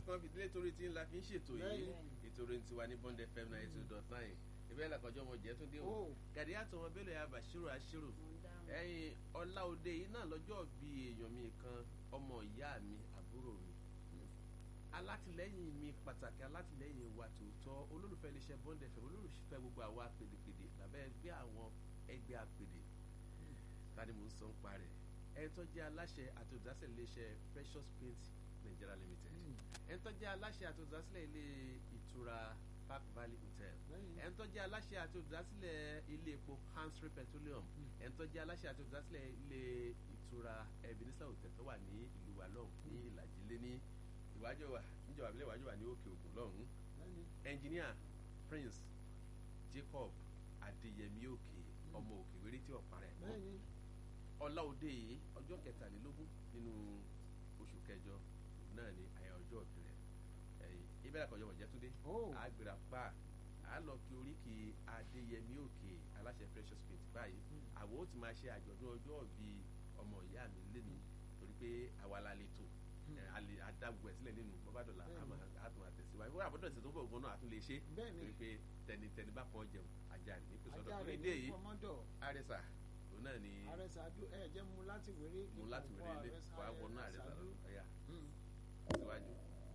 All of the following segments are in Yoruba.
kan fìdílé torí tí ń la fi ń ṣètò yìí Bẹ́ẹ̀ni. ètò orin tiwa ní bond fm ninety two dot nine ìbẹ́ẹ̀ làkọjọ́ ọmọ jẹ́ tó dé o Oh. gàdí àtọmọ bẹ́lẹ̀ ya bàṣírò àṣírò ẹ̀yin ọláòde yìí náà lọ́jọ́ bí èèyàn mi kan ọmọ ìyá mi àbúrò mi alátìlẹ́yìn mi pàtàkì alátìlẹ́yìn wa tòótọ́ olólùfẹ́ iléeṣẹ́ bond fm olólùfẹ́ gbogbo àwa pèdèpèdè lábẹ́ ẹgbẹ́ àwọn ẹgbẹ́ àpèdè ta ni mò ń sọ ń parẹ́ ẹni tó jẹ́ aláṣẹ àti olùdásílẹ̀ iléeṣẹ́ precious paint nigeria limited ẹni tó jẹ́ aláṣẹ àti olùdásílẹ̀ ilé ìtura park valley hotel Bẹ́ẹ̀ni. ẹni tó jẹ́ aláṣẹ àti olùdásílẹ̀ ilé epo hansry petroleum ẹni tó jẹ́ aláṣẹ àti olùdásílẹ̀ ilé ìtura ebenezer hotel tó wà ní ìlú wa lọ́hùn ní ìlàjì lé ní ìwájú wa níjọba ìbílẹ̀ ìwájú wa ní òkè ògùn lọ́hùn Bẹ́ẹ̀ni. engineer prince jacob adeyemi òkè ọmọ òkè wéré tí ọ̀pá rẹ̀ kọ́ Bẹ́ẹ̀ni. ọláòdè yìí ọjọ́ kẹtàlélógún nínú oṣù kẹjọ náà ni àyà ọjọ́ òbí rẹ̀ ẹ̀yìn ibẹ̀ làkọ̀jọ́ wọ̀jẹ́ túndé Oh. àgbèrà pa á lọ kí oríkì adéyẹmí òkè aláṣẹ precious paint báyìí àwọn ó ti máa ṣe àjọ̀dún ọjọ́ òbí ọmọ ìyá mi lẹ́nu torí pé àwa la lè tò ẹ̀, a lè adágbó ẹ̀ sílẹ̀ nínú bọ́bádọ́là a tún àtẹ̀síwájú wọ́n àbọ̀dọ̀ ìṣẹ̀ tó bọ̀ gan náà a tún lè ṣe Bẹ́ẹ̀ni. torí pé tẹnitẹni bá kan jẹun ajá ní pé sọ́dọ̀ ajá torí rẹ̀ dé ní yìí fọmọ́dọ̀ àrẹsà òun náà ni àrẹsàdú ẹ jẹ́ mu láti wéré mú láti kíkọ̀ wẹ̀rẹ̀ ilé Àrẹsà- wàá wọnú àrẹsà lọ Àrẹsàdú. ọ̀yà Mm. síwájú.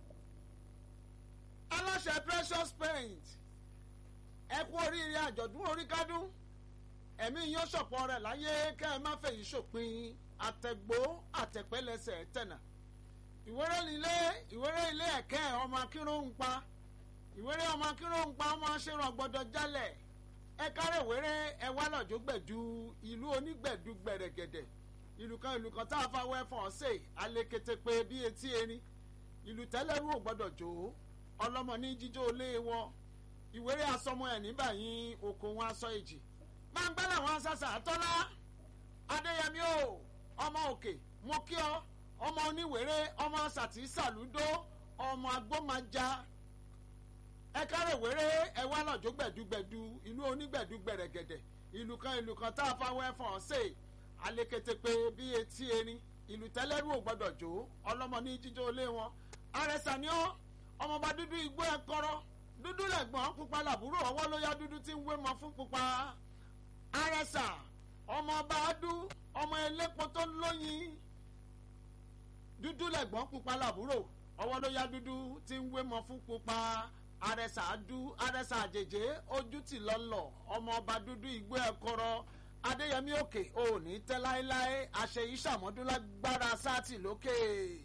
aláṣẹ precious paint ẹ kú oríire àjọ̀dún oríkádún ẹ̀mí yóò ṣọ̀pọ̀ rẹ̀ láyé kẹ́ ẹ má fèyí ṣòpin àtẹ̀gbó àtẹ̀pẹ́lẹsẹ̀ tẹ̀nà ìwéré nílé ìwéré ilé ẹ̀kẹ́ ọmọ akínró ń pa ìwéré ọmọ akínró ń pa ọmọ aṣèrò gbọdọ̀ jálẹ̀ ẹ kárẹ̀ ìwéré ẹ wá lọ́jọ́ gbẹ̀du ìlú onígbẹ̀du gbẹ̀rẹ̀gẹ̀dẹ̀ ìlú kan ìlú kan tá a fa wẹ́fọ̀n ọ̀sẹ̀ alekete pé bí etí erin ìlú tẹ́lẹ̀rú ò gbọ́dọ̀ jó ọlọ́mọ ní jíjó lé wọn ìwéré asọmọ ẹ̀ nígbà yín oko wọn aṣọ èjì gbangba làwọn sàṣà tọ́lá adéyẹmí o ọmọ òkè mo kí ọ ọmọ oníwèrè ọmọ sàtì sàlúdó ọmọ agbómajà ẹ kárẹ̀ wéré ẹ wá lọ́jọ́ gbẹ̀dúgbẹ̀dú ìlú onígbẹ̀dú gbẹ̀rẹ̀gẹ̀dẹ̀ ìlú kan ìlú kan tá a fa wẹ́fọ̀n ṣe aléketepe bí etí erin ìlú tẹ́lẹ́rú ò gbọ́dọ̀ jó ọlọ́mọ ní jíjó lé wọn àrẹsà ni ó ọmọọba dúdú igbó ẹ kọrọ dúdú lẹ̀gbọ́n pupa làbúrò ọwọ́ ló yá dúdú tí ń wé mọ fún pupa àrẹsà ọmọọba adú ọmọ elépo tó lóyin dúdú lẹ̀gbọ́n pupa làbúrò ọwọ́ ló yá dúdú tí ń wé mọ fún pupa àrẹsà adú àrẹsà àjèjé ojú tì lọ́lọ́ ọmọọba dúdú igbó ẹ kọrọ adéyẹmí òkè òní tẹ́ láéláé àṣeyí sàmọ́dúnlágbára sátì lókè.